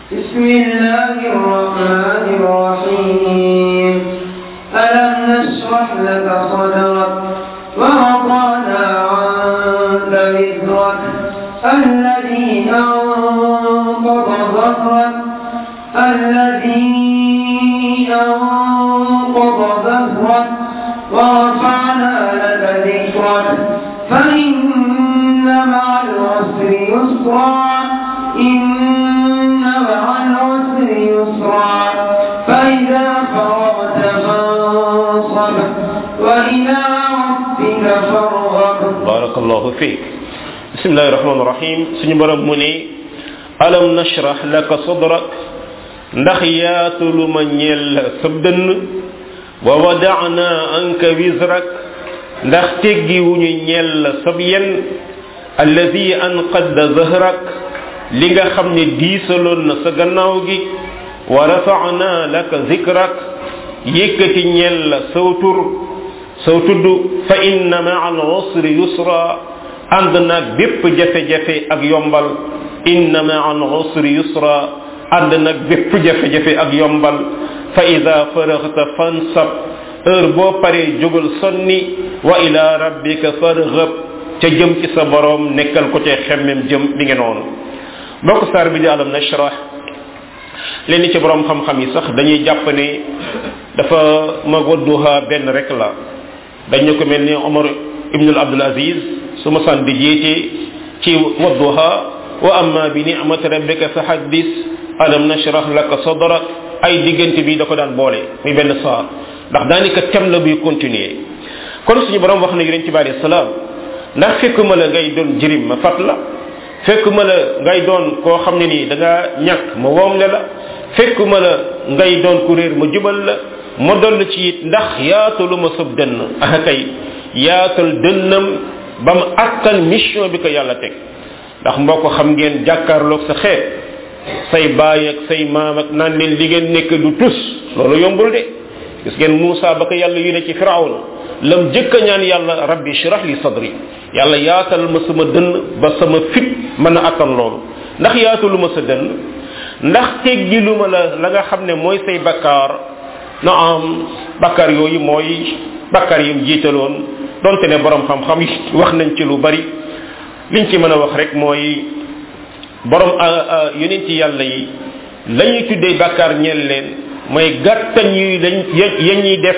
بسم الله الرحمن الرحيم ألم نشرح لك صدرك ووضعنا عنك وزرك الذي أنقض ظهرك الذي أنقض ظهرك ورفعنا لك ذكرك فإن مع العسر يسرا إن مع العسر يسرا فإذا فرغت فانصب وإلى ربك فارغب barakallahu fiik bismillahi rahmaani rahim suñu borom mu ne alam nashrah laka sadrak ndax yaatulu ma ñeel la sab dënn wa wadana anka wizrak ndax teggi wuñu ñeel la sab yen alladi anqadda zahrak li nga xam ne diisaloon na sa gannaaw gi wa rafana laka zikrak yëkkati ñeel la saw tur saw tudd fa inna maa al usri yusra ànd naag bépp jafe-jafe ak yombal inna maa al usri yusra ànd naag bépp jafe-jafe ak yombal fa ida faraxta fansab heure boo paree jógal sonni wa ila rabbika farghab ca jëm ci sa borom nekkal ko ca xemmem jëm bi nge noonu mbokk saar bi di alam nashrah leen ci borom xam-xam yi sax dañuy jàpp ne dafa ma wadduha benn rek la dañu ko mel ni Omar ibn Abdul Aziz su ma san di jiite ci wadduha wa amma bi ni'mati rabbika fa haddis alam nashrah laka sadrak ay diggante bi da ko daan boole muy benn saar ndax daanaka tem la buy continuer kon suñu borom wax na yonent bi alayhi salaam ndax fekkuma la ngay doon jirim ma fat la fekkuma la ngay doon koo xam ne nii da nga ñàkk ma woomle la fekkuma la ngay doon ku réer ma jubal la ma doll ci it ndax yaatalu ma sab dënn ah kay yaatal dënnam ba mu attan mission bi ko yàlla teg ndax mboo ko xam ngeen jàkkaarloog sa xeet say baay ak say maam ak naan leen li ngeen nekk du tus loolu yombul de gis ngeen Muusa ba ko yàlla yu ne ci firawna lam jëkk a ñaan yàlla rabbi shrah li sadri yàlla yaatal ma sama dënn ba sama fit mën a attan loolu ndax yaatalu ma sa dënn ndax teggilu ma la la nga xam ne mooy say bakkaar na am bakkaar yooyu mooy bakkaar yim jiitaloon donte ne borom xam-xam yi wax nañ ci lu bari liñ ci mën a wax rek mooy borom yonent yàlla yi la ñuy tuddee bakkaar ñeel leen mooy gàttañ yi lañ ya ñuy def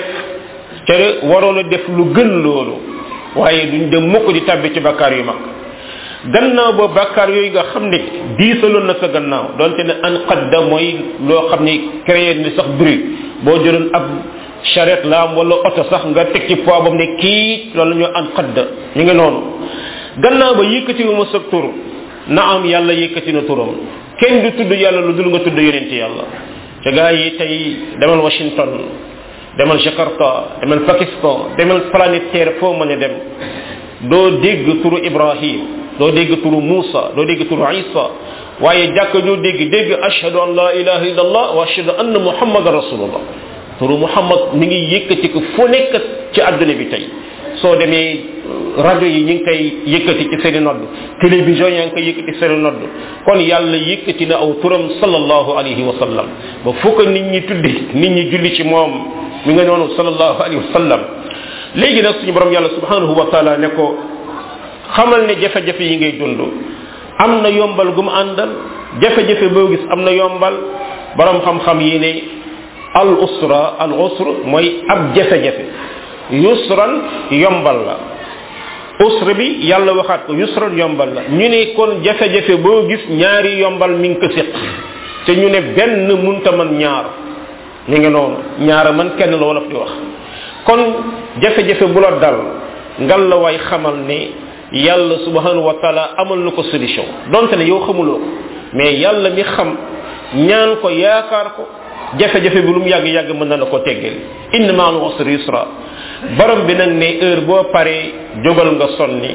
te waroon a def lu gën loolu waaye duñ dem mukk di tàbbi ci bakkaar yu mag gannaaw ba bakkaar yooyu nga xam ne diisaloon na sa gannaaw donte ne an qadda mooy loo xam ne créé ni sax bruit boo jëloon ab charrette la am wala oto sax nga teg ci poids bam ne kii loolu la ñu an qadda ñu ngi noonu gannaaw ba yëkkati wu ma sa tur na am yàlla yëkkati na turam kenn du tudd yàlla lu dul nga tudd yonent yàlla ca gaa yi tey demal Washington demal Jakarta demal Pakistan demal planète Terre foo mën a dem doo dégg turu Ibrahim doo dégg turu Muusa doo dégg turu Isa waaye jàkk doo dégg dégg ashhadu an la ilaha illa allah wa ashhadu anna muhammadan rasulullah turu muhammad mi ngi yëkkati ko fu nekk ci àdduna bi tey soo demee rajo yi ñu ngi koy yëkkati ci seeni nodd télévision yaa ngi koy yëkkati seeni nodd kon yàlla yëkkati na aw turam sallallahu alayhi wa sallam ba fu ko nit ñi tuddi nit ñi julli ci moom mi nga noonu sallallahu alayhi wa sallam léegi nag suñu borom yàlla subhanahu wa taala ne ko xamal ne jafe-jafe yi ngay dund am na yombal gu mu àndal jafe-jafe boo gis am na yombal borom xam-xam yi ne al usra al usr mooy ab jafe-jafe yusran yombal la usra bi yàlla waxaat ko yusran yombal la ñu ne kon jafe-jafe boo gis ñaari yombal mi ngi ko séq te ñu ne benn munta man ñaar ñu ngi noonu ñaara man kenn la wolof di wax kon jafe-jafe bu la dal ngal la way xamal ne yàlla subhanahu wa taala amal na ko solution donte ne yow xamuloo ko mais yàlla mi xam ñaan ko yaakaar ko jafe-jafe bi lu mu yàgg-yàgg mën na la ko teggal inna ma al usri yusra borom bi nag ne heure boo paree jógal nga sonni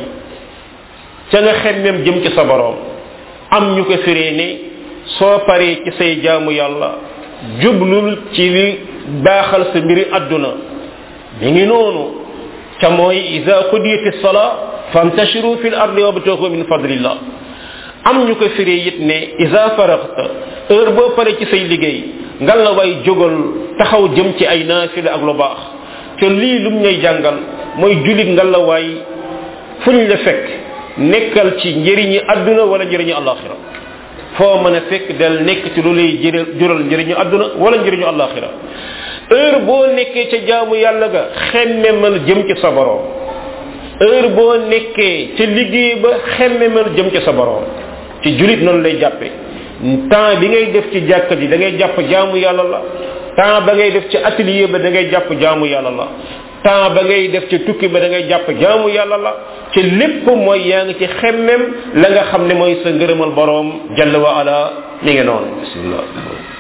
ca nga xemmem jëm ci sa borom am ñu ko firee ne soo paree ci say jaamu yàlla jublul ci li baaxal sa mbiri àdduna mi ngi noonu ca mooy ida qudiyati sala fantashiru fi l ardi wabtagu min fadlillah am ñu ko firee it ne isa faraxta heure boo pare ci say liggéey ngal la way jógal taxaw jëm ci ay naafila ak lu baax te lii lum ñuy jàngal mooy julit ngal la waay fuñ la fekk nekkal ci njëriñi àdduna wala njëriñi alaxira foo mën a fekk del nekk ci lu lay jëral jural njëriñu àdduna wala njëriñu alaxira heure boo nekkee ca jaamu yàlla ga xemmemal jëm ci sa borom heure boo nekkee ca liggéey ba xemmemal jëm ci sa borom ci julit noonu lay jàppe temps bi ngay def ci jàkka ji da ngay jàpp jaamu yàlla la temps ba ngay def ci atelier ba da ngay jàpp jaamu yàlla la temps ba ngay def ci tukki ba da ngay jàpp jaamu yàlla la ci lépp mooy yaa ngi ci xemmem la nga xam ne mooy sa ngërëmal borom jalla wa ala mi ngi noonu bismillah